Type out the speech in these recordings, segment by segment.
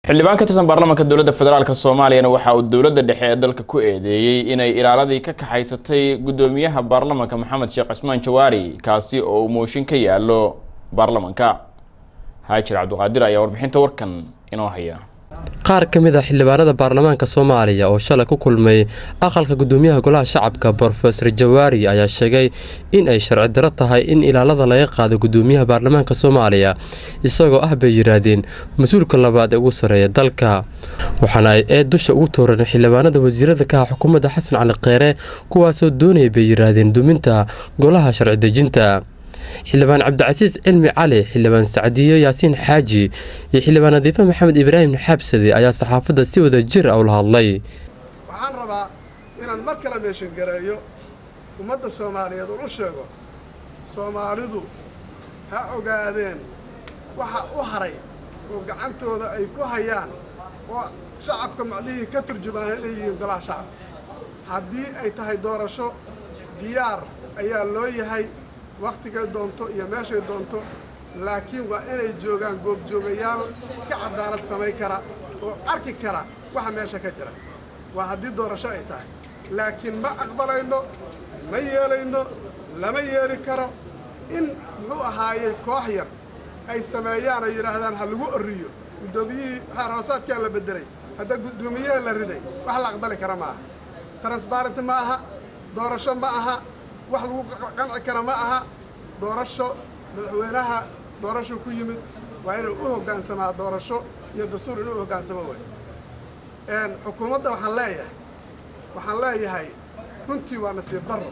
xildhibaan ka tirsan baarlamaanka dowladda federaalk soomaaliyana waxa uu dowladda dhexe ee dalka ku eedeeyey inay ilaaladii ka kaxaysatay guddoomiyaha baarlamaanka maxamed sheekh cismaan jawaari kaasi oo uu mooshin ka yaalo baarlamaanka haajir cabdiqaadir ayaa warbixinta warkan inoo haya qaar ka mid a xildhibaanada baarlamaanka soomaaliya oo shalay ku kulmay aqalka gudoomiyaha golaha shacabka brofesor jawaari ayaa sheegay in ay sharci daro tahay in ilaalada laga qaado gudoomiyaha baarlamaanka soomaaliya isagoo ah bay yiraahdeen mas-uulka labaad ee ugu sarreeya dalka waxaana ay eed dusha ugu tooran xildhibaanada wasiirada ka ah xukuumadda xasan cali kheyre kuwaasoo doonaya bay yiraahdeen duminta golaha sharci dejinta xildhibaan cabdicasiis cilmi cali xildhibaan sacdiyo yaasiin xaaji iyo xildhibaan nadiife maxamed ibraahim xaabsade ayaa saxaafadda si wada jir ah ula hadlay waxaan rabaa inaan mar kale meeshan gareeyo ummadda soomaaliyeed oo u sheego soomaalidu ha ogaadeen waxa u haray oo gacantooda ay ku hayaan oo shacabka macnihii ka turjumaan inay yihiin golaha shacabka haddii ay tahay doorasho diyaar ayaa loo yahay wakhtigay doonto iyo meeshay doonto laakiin waa inay joogaan goobjoogayaal ka cadaalad samayn kara oo arki kara waxa meesha ka jira waa haddii doorasho ay tahay laakiin ma aqbalayno ma yeelayno lama yeeli karo in muxuu ahaayey koox yar ay sameeyaan ay yidhaahdaan ha lagu orriyo guddoomiyihii xeer hoosaadkaa la beddelay hadda guddoomiyaha la riday wax la aqbali kara ma aha transbarent ma aha doorasho ma aha wax lagu qanci kara ma aha doorasho madaxweynaha doorasho ku yimid waa inuu u hoggaansamaa doorasho iyo dastuur inuu u hoggaansamo way xukuumadda waxaan leeyahay waxaan leeyahay runtii waa nasiib darro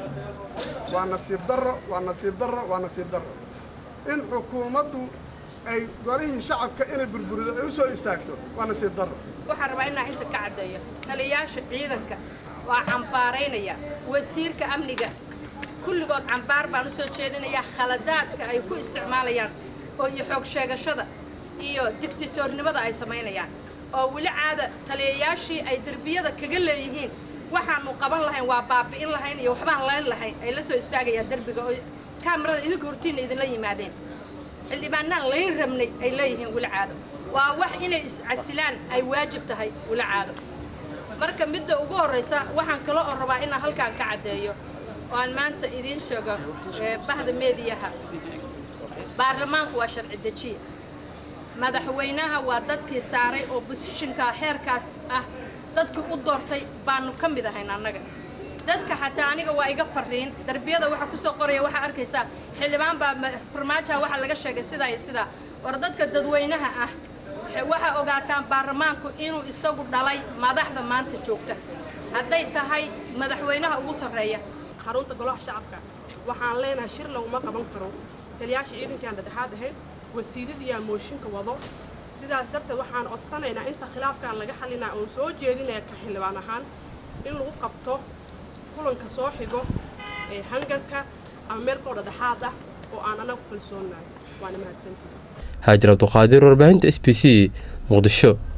waa nasiib darro waa nasiib darro waa nasiib darro in xukuumaddu ay golihii shacabka inay burburido ay u soo istaagto waa nasiib darro waxaan rabaa inaan inta ka caddeeyo taliyayaasha ciidanka waa cambaaraynaya wasiirka amniga kulligood cambaar baan u soo jeedinayaa khaladaadka ay ku isticmaalayaan oo iyo xoog sheegashada iyo digtitoornimada ay samaynayaan oo weli caada taliyayaashii ay derbiyada kaga leeyihiin waxaanu qaban lahayn waa baabi'in lahayn iyo waxbaan layn lahayn ay la soo istaagayaan derbiga oo kaamarada idinka hortiinna idinla yimaadeen xildhibaanaan layn rabnay ay leeyihiin weli caado waa wax inay iscasilaan ay waajib tahay weli caado marka midda ugu horraysa waxaan kale oo rabaa inaan halkaan ka caddeeyo oo aan maanta idiin sheego bahda meediyaha baarlamaanku waa sharci dejiya madaxweynaha waa dadkii saaray oo bosishinka xeerkaas ah dadkii u doortay baanu ka mid ahayn annaga dadka xataa aniga waa iga fariin darbiyada waxaa ku soo qoraya waxaa arkaysaa xildhibaan baa farmaajaha waxaa laga sheegay sidaa iyo sidaa war dadka dadweynaha ah waxaa ogaataan baarlamaanku inuu isagu dhalay madaxda maanta joogta hadday tahay madaxweynaha ugu sarreeya xarunta golaha shacabka waxaan leenahay shir laguma qaban karo taliyaasha ciidankaan dhexdhexaad ahayn wasiiradiyaa mooshinka wado sidaas darteed waxaan codsanaynaa inta khilaafkan laga xalinaa oon soo jeedinaya ka xildhibaan ahaan in lagu qabto kulanka soo xigo ee hangarka ama meelkoo dhexdhexaad ah oo aan anagu kalsoonahay waana mahadsantihi haajir cabduqaadir warbaahinta s b c muqdisho